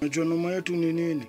Najua noma yetu ni nini?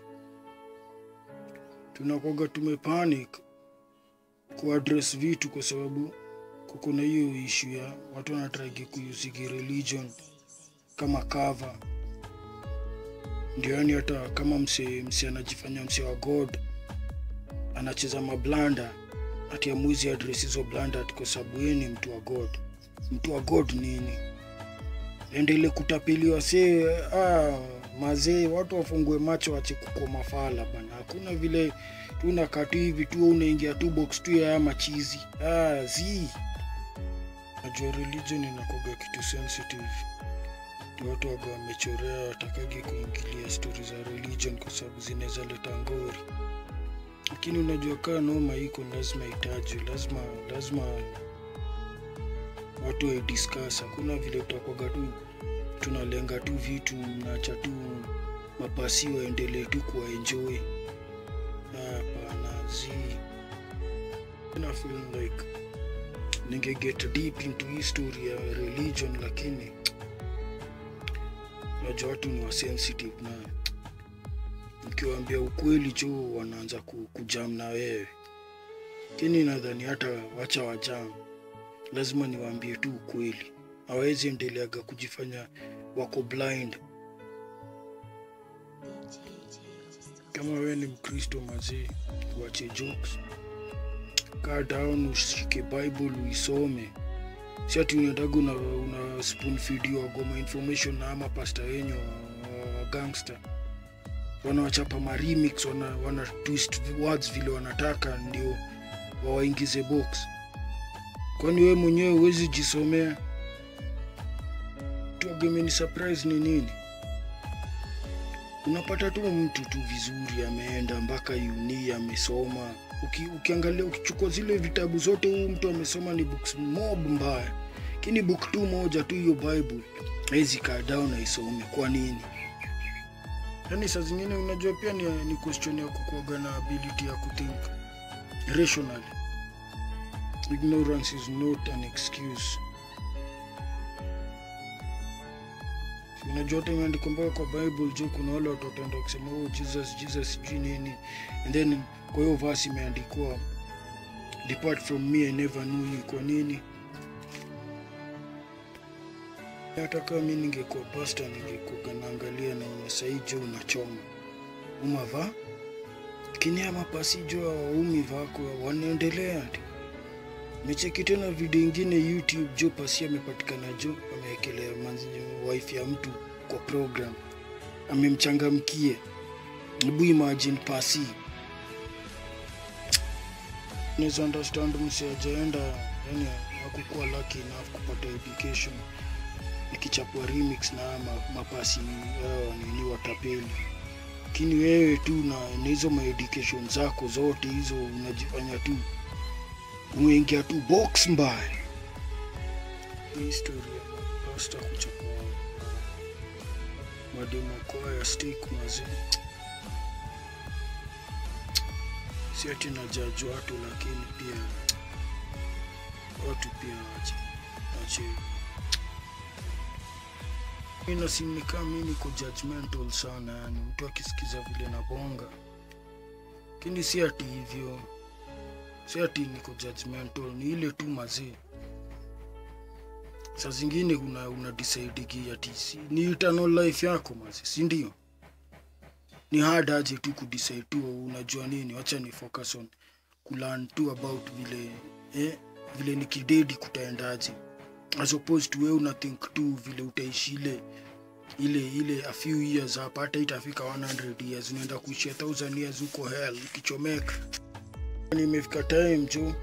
Tunakoga tumepanic kuaddress vitu kwa sababu kuko na hiyo issue ya watu wanatragi kuyusiki religion kama cover. Ndio yani hata kama mse mse anajifanya mse wa God anacheza mablanda ati amwizi address hizo blanda ati kwa sababu yeye ni mtu wa God. Mtu wa God nini? Endele kutapeliwa see ah, mazee watu wafungue macho wache kuko mafala bana. Hakuna vile tuna katu hivi tu unaingia tu box tu ya haya machizi. Ah, zi. Najua religion inakoga kitu sensitive. Ndio watu waga wamechorea watakagi kuingilia stori za religion kwa sababu zinaweza leta ngori. Lakini unajua kaa noma iko lazima itajwe, lazima lazima watu waidiscuss. Hakuna vile utakoga tu tunalenga tu vitu mnaacha tu mapasi waendelee tu kuwaenjoy. Hapana, zi na feel like ninge get deep into history ya religion, lakini unajua watu ni wasensitive na ukiwaambia ukweli cho wanaanza ku- kujam na wewe. Lakini nadhani hata wacha wajam, lazima niwaambie tu ukweli. Hawezi endeleaga kujifanya wako blind. Kama wewe ni Mkristo mazee, uache jokes, kaa down, ushike Bible uisome. Si ati unaendaga una, una spoon feed goma information na ama pasta wenyu wa, wa gangster wanawachapa ma remix wana, wana twist words vile wanataka ndio wawaingize box. Kwani wewe mwenyewe huwezi jisomea? Tuagemeni surprise ni nini? Unapata tu mtu tu vizuri ameenda mpaka uni amesoma. Uki, ukiangalia ukichukua zile vitabu zote, huyu mtu amesoma ni books mob mbaya, lakini book tu moja tu hiyo Bible hawezi kaa down na isome. Kwa nini? Yaani saa zingine unajua pia ni, ni question ya kukuaga na ability ya kuthink rationally. Ignorance is not an excuse. Si Unajua hata imeandikwa mpaka kwa Bible juu kuna wale watu wataenda kusema oh, Jesus Jesus sijui nini, and then kwa hiyo verse imeandikwa depart from me I never knew you. Kwa nini? Hata kama mi ningekuwa pasta ningekuwa naangalia na saijo unachoma umava lakini ama pasijo waumi vako wanaendelea tu. Mecheki tena video ingine YouTube, jo pasi amepatikana, jo amewekelea manzi- wife ya mtu kwa program, amemchangamkia. Hebu imagine pasi, unaweza understand msi ajaenda, yani hakukuwa lucky enough kupata education ikichapwa remix na ma, mapasi yao nini watapeli, lakini wewe tu na na hizo maeducation zako zote hizo unajifanya tu umeingia tu box mbaya. Hii story ya pasta kuchapa mademo kwa ya stick mazee, si ati na judge watu, lakini pia watu pia wache wache inasimika mi niko judgmental sana, yani mtu akisikiza vile na bonga, lakini si ati hivyo, si ati niko judgmental, ni ile tu mazee. Saa zingine una, una decide ati si, ni eternal life yako mazee, si ndio? Ni hard aje tu kudecide tu, unajua nini, wacha ni focus on kulearn tu about vile eh, vile nikidedi kutaendaje as opposed to wewe una think tu vile utaishi ile ile ile a few years hapa, hata itafika 100 years, unaenda kuishia 1000 years huko hell ukichomeka. Nimefika time jo,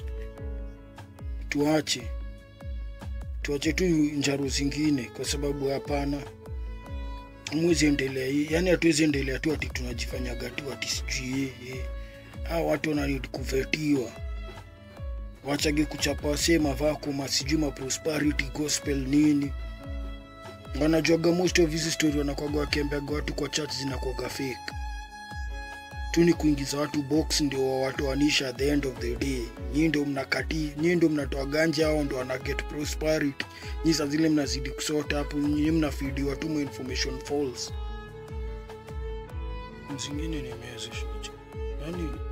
tuache tuache tu njaro zingine, kwa sababu hapana, mwezi endelea hii, yani hatuwezi endelea tu ati tunajifanyaga tu ati sijui eh, eh. Hawa watu wanarudi kuvetiwa wachage kuchapa wasee mavako sijui ma prosperity gospel nini wanajuaga most of hizi story wanakwaga wakiambiaga watu kwa church zinakwaga fake tu ni kuingiza watu box ndio wawatoanisha at the end of the day nyii ndio mnakati nyii ndio mnatoa ganja ao ndo wana get prosperity nyii saa zile mnazidi kusota hapo nyii mnafidiwa tu ma information false zingine nimeweza shujaa yaani